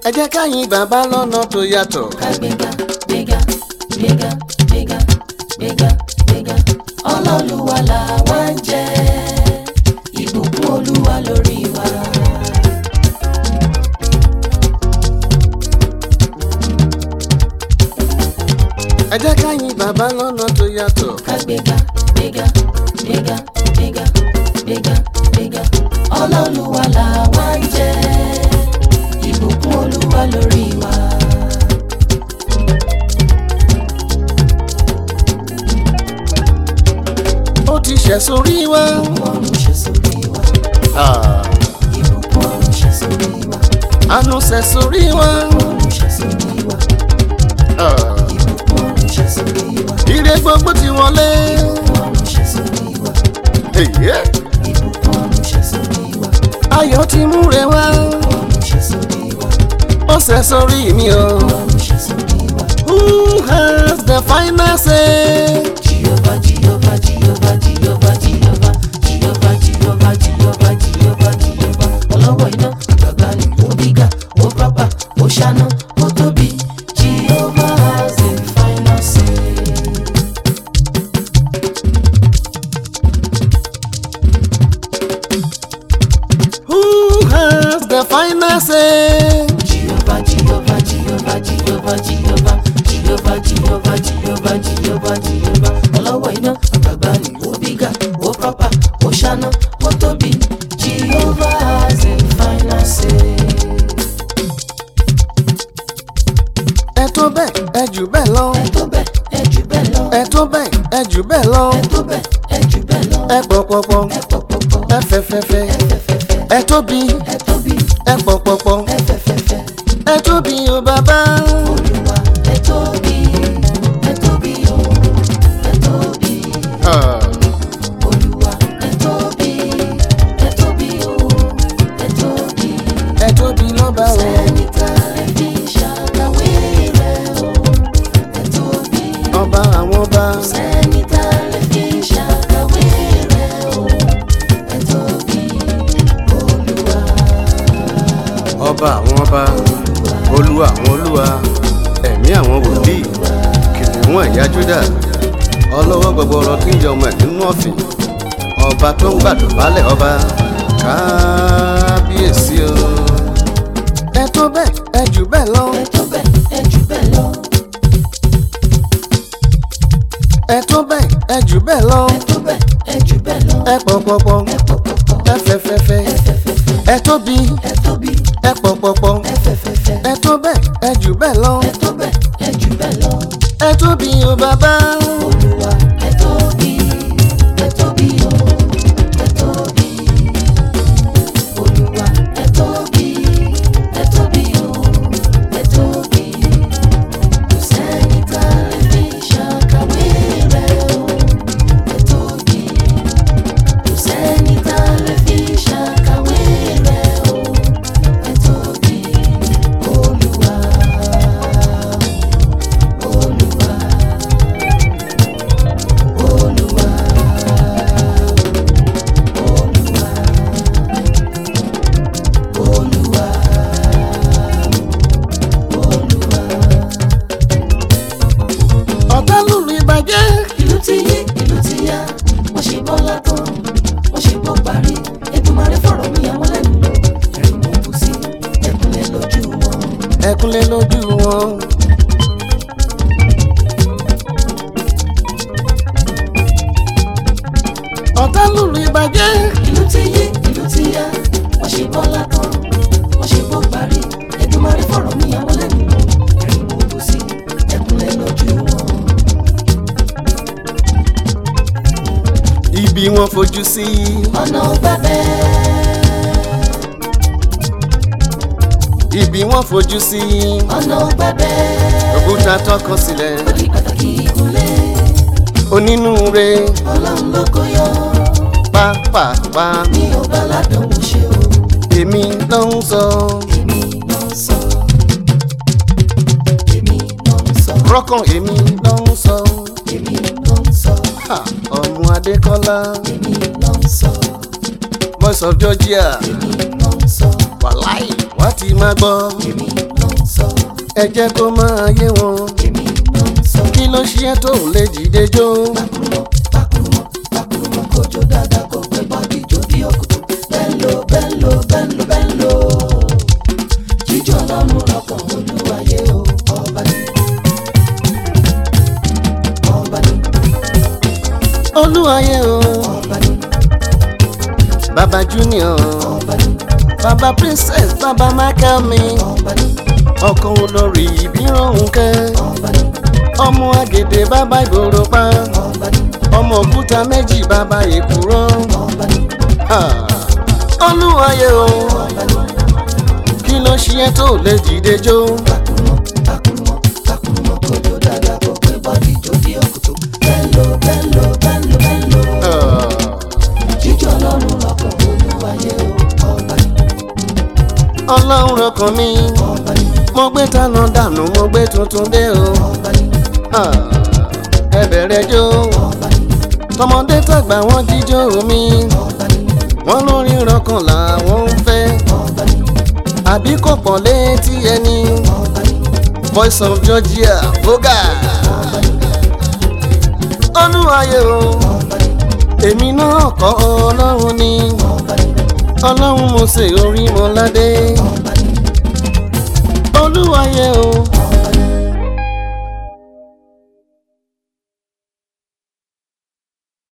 ẹ jẹ́ ká yìn bàbá lọ́nà tó yàtọ̀. ká gbéga gbéga gbéga gbéga gbéga gbéga ọlọ́luwa là wá ń jẹ́ ìbùkún olúwa lórí wa. ẹ jẹ́ ká yìn bàbá lọ́nà tó yàtọ̀. ká gbéga gbéga gbéga gbéga gbéga gbéga ọlọ́luwa là wá ń jẹ́ ìbùkún olúwa lórí wa. ó ti ṣẹ̀ sórí wa. ọ̀run ṣe sórí wa Ah, ìbùkún ọ̀run ṣe sórí wa àánú ṣẹ̀ sórí wa. ọ̀run ṣe sórí wa Ah, ìbùkún ọ̀run ṣe sórí wa ire gbogbo ti wọlé. ọ̀run ṣe sórí wa Èyí, ìbùkún ọ̀run ṣe sórí wa ayọ̀ ti múre wá. ọ̀run ṣe sórí wa ó ṣẹ̀ sórí mi o. ọ̀run ṣe sórí wa. who has the final say. Jehovah, Jehovah, Jehovah, Jehovah, Jehovah, Jehovah, Jehovah, Jehovah, Jehovah, Jehovah. Ọlọ́wọ́ iná, àgbàgbà ni ó bígà, ó pápá, ó ṣáná, ó tóbi. Jehovah has the final say. who has the final say. Jehovah, Jehovah, Jehovah, Jehovah, Jehovah, Jehovah, Jehovah, Jehovah, Jehovah, Jehovah. Ọlọ́wọ́ iná, àgbàgbà ni ó bígà, ó pápá, ó ṣáná, ó tóbi. Jehovah has the final say. ẹ tó bẹ́ẹ̀ ẹ jù bẹ́ẹ̀ lọ. ẹ tó bẹ́ẹ̀ ẹ jù bẹ́ẹ̀ lọ. ẹ tó bẹ́ẹ̀ ẹ jù bẹ́ẹ̀ lọ. ẹ tó bẹ́ẹ̀ ẹ jù bẹ́ẹ̀ lọ. ẹ pọ̀pọ̀pọ̀ ẹ pọ̀pọ̀pọ̀ ẹ fẹ́fẹ́fẹ́ ẹ fẹ́fẹ́fẹ́ ẹ tóbi ẹ tóbi ẹ pọ̀pọ̀pọ̀ ẹ fẹ́fẹ́fẹ́ ẹ tóbi o bàbá. olúwa ẹ tóbi ẹ tóbi o ẹ tóbi Ah, olúwa ẹ tóbi ẹ tóbi o ẹ tóbi ẹ tóbi lọ́ba o. sẹ́ni tá ẹ fi ṣàkàwé rẹ̀ o ẹ tóbi ọba àwọn ọba. sẹ́ni tá ẹ fi ṣàkàwé rẹ̀ o ẹ tóbi olúwa. ọba àwọn ọba olúwa àwọn olúwa ẹ̀mí àwọn wòlíì kìnìún ẹ̀yà júdà ọlọ́wọ́ gbogbo ọ̀rọ̀ tí ń yọ ọmọ ẹ̀ nínú ọ̀fìn ọba tó ń gbàdúrálẹ̀ ọba kábíyèsí o. ẹ tó bẹ́ẹ̀ ẹ jù bẹ́ẹ̀ lọ. ẹ tó bẹ́ẹ̀ ẹ jù bẹ́ẹ̀ lọ. ẹ tó bẹ́ẹ̀ ẹ jù bẹ́ẹ̀ lọ. ẹ tó bẹ́ẹ̀ ẹ jù bẹ́ẹ̀ lọ. ẹ pọ̀pọ̀pọ̀ ẹ pọ̀pọ̀pọ̀ ẹ fẹ́fẹ́fẹ́ ẹ fẹ́fẹ́fẹ́ ẹ tóbi ẹ tóbi ẹ pọ̀pọ̀pọ̀ ẹ fẹ́fẹ́fẹ́ ẹ tó bẹ́ẹ̀ ẹ jù bẹ́ẹ̀ lọ. ẹ tó bẹ́ẹ̀ ẹ jù bẹ́ẹ̀ lọ. ẹ tóbi o bàbá. olúwa ẹ tóbi ẹ tóbi o ẹ tóbi olúwa ẹ tóbi ẹ tóbi o ẹ tóbi kò sẹ́ni tá a lè fi ṣàkàwé rẹ̀ o ẹ tóbi kò sẹ́ni tá a lè fi ṣàkàwé rẹ̀ o ẹ tóbi olúwa olúwa olúwa olúwa olúwa olúwa. ọ̀tá lùlù ìbàjẹ́. ìlú ti yí ìlú ti yá wọ́n ṣe bọ́lá tán wọ́n ṣe bọ́ parí Èdùmàrè fọ̀rọ̀ mi àwọn lẹ́nu lọ ẹ̀rín mú kù sí ẹkúnlẹ̀ lójú wọn. ẹkúnlẹ̀ lójú wọn. ọ̀tá lùlù ìbàjẹ́. ìlú ti yí ìlú ti yá wọ́n ṣe bọ́lá tán wọ́n ṣe bọ́ parí Èdùmàrè fọ̀rọ̀ mi àwọn lẹ́nu lọ ẹ̀rín mú kù sí ẹkúnlẹ̀ lójú wọn. ibi wọn fojú sí. ọ̀nà ọgbà bẹ́ẹ̀ ibi wọn fojú sí. ọ̀nà ọgbà bẹ́ẹ̀ òkúta tọkọ sílẹ̀. ó di pàtàkì ìkúnlẹ̀ onínúure ọlọ́run ló kó yọ pápápá. mi ò bá ládùnún ṣe o èmi ló ń sọ. èmi ló ń sọ èmi ló ń sọ rọ́kàn èmi ló ń sọ. èmi ló ń sọ Ha, ọmọ adékọ́lá èmi ló ń sọ voice of georgia èmi ló ń sọ wàláì wá ti máa gbọ́. èmi ló ẹ jẹ́ kó máa yé wọn èmi ló ń sọ. kí ló ṣe é tó lè dìde jó Pakurumọ, pakurumọ, pakurumọ, kojo dada kò pé bọ́dì jó bí òkùtù. Bẹ́ńlò, bẹ́ńlò, bẹ́ńlò, bẹ́ńlò. Jíjọ́ lọ́rùn lọ́kàn olúwayé o, ọba ni. Ọba ni, olúwayé o ọba ni, baba junior ọba ni, baba princess baba michael mi ọba ni, ọkọ olórí ìbírànwùkẹ́ ọba ni, ọmọ àgèdè bàbá ìgboro pa ọba ni, ọmọ òkúta méjì bàbá èkúrọ́ ọba ni, Ah, olúwayé o ọba ni. kí ló ṣe é tó lè dìde jó Pakurumọ, pakurumọ, pakurumọ, kojo dada kò pé bọ́dì jó bí òkùtù. Bẹ́ńlò, bẹ́ńlò, bẹ́ńlò, bẹ́ńlò. Ah, jíjọ lọ́rùn lọ́kàn olúwayé o ọba ni ọlọ́run ọkàn mi ọba ni mo gbé tánà dànù mo gbé tuntun dé o ọba ni Ah, ẹ bẹ̀rẹ̀ jó ọba ni tọmọdé tàgbà wọn jíjó mi ọba ni wọn lórí rọkàn làwọn ń fẹ́ ọba ni àbí kò pọ̀ létí ẹni ọba ni voice of georgia voga ọba ni olúwayé o ọba ni èmi náà kọ́ ọlọ́run ni ọba ni ọlọ́run mo ṣe orí mọ́ládé ọba ni olúwayé o